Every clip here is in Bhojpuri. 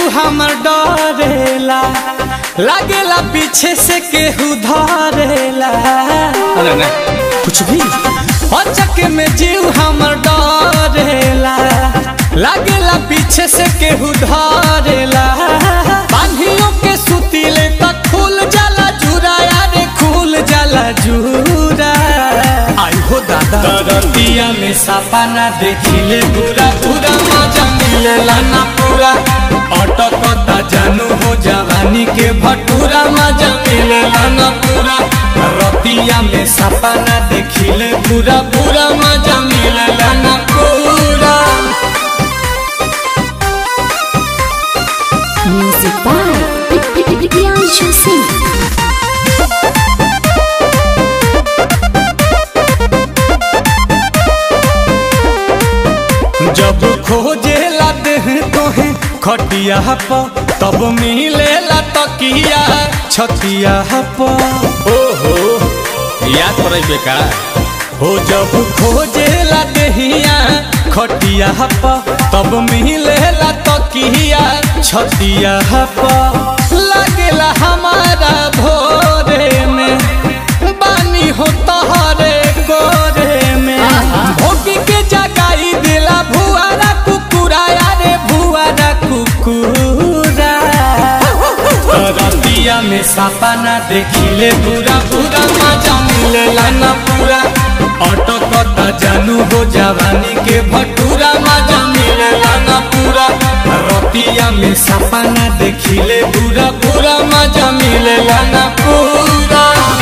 हमर डरेला लागेला पीछे से केहू धरेला अरे ना कुछ भी अचक में जीव हमर डरेला लागेला पीछे से केहू धरेला बांधियों के सुतीले तक खुल जाला जुरा यारे खुल जाला जुरा आई हो दादा दरतिया में सपना देखिले पूरा पूरा मजा मिलेला ना पूरा अटकता जानू हो जवानी के भटूरा मजा मिलेला ना पूरा रतिया में सपना देखिले पूरा पूरा मजा मिलेला ना पूरा Music by Priyanshu Singh. जब खोजे लाते हैं तोहे खटिया प तब मिलेला तकिया छतिया प ओहो याद पड़े बेका हो जब खोजे लाते हिया खटिया प तब मिलेला तकिया छतिया प लागेला हमारा भोरे में बानी हो तहरे गोरे में भोगी के जगाई दिला भुआरा कुकुरा यारे भुआरा कुकुरा रतिया में सपना देखिले पूरा पूरा मजा मिलेला ना पूरा अटकता जानू हो जवानी के भटूरा मजा मिलेला ना पूरा रतिया में सपना देखिले पूरा पूरा मजा मिलेला ना पूरा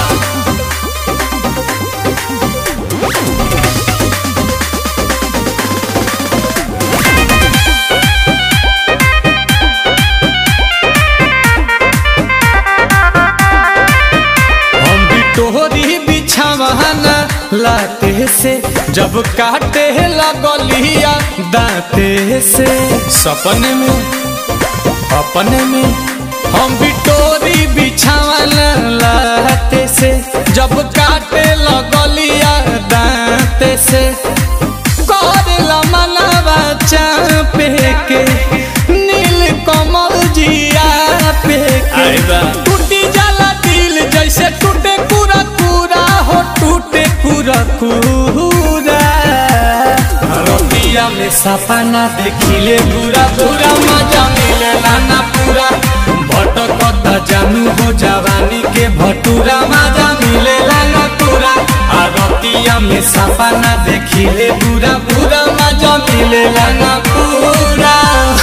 हम भी तोहरी बिछावाना लाते से जब काटे लगलिया दाते से सपने में अपने में हम भी तोरी बिछावाना लाते से जब काटे लगलिया दाते से करेला मनवा चापे के नील कमल जिया पे के टूटी जाला दिल जैसे टूटे पूरा पूरा हो टूटे पूरा पूरा रतिया में सपना देखिले पूरा पूरा मजा मिलेला ना पूरा भटकता जानू हो जवानी के भटूरा मजा मिलेला ना पूरा आ रतिया में सपना देखिले पूरा पूरा मजा मिलेला ना पूरा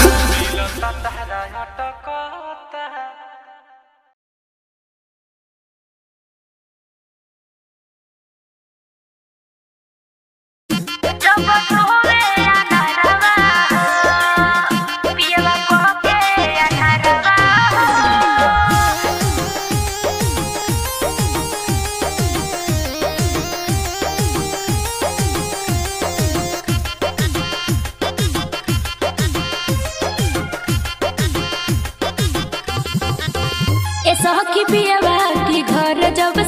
जब तोरे अनहरवा पियवा कोके अनहरवा ए सखी पियवा की घर जब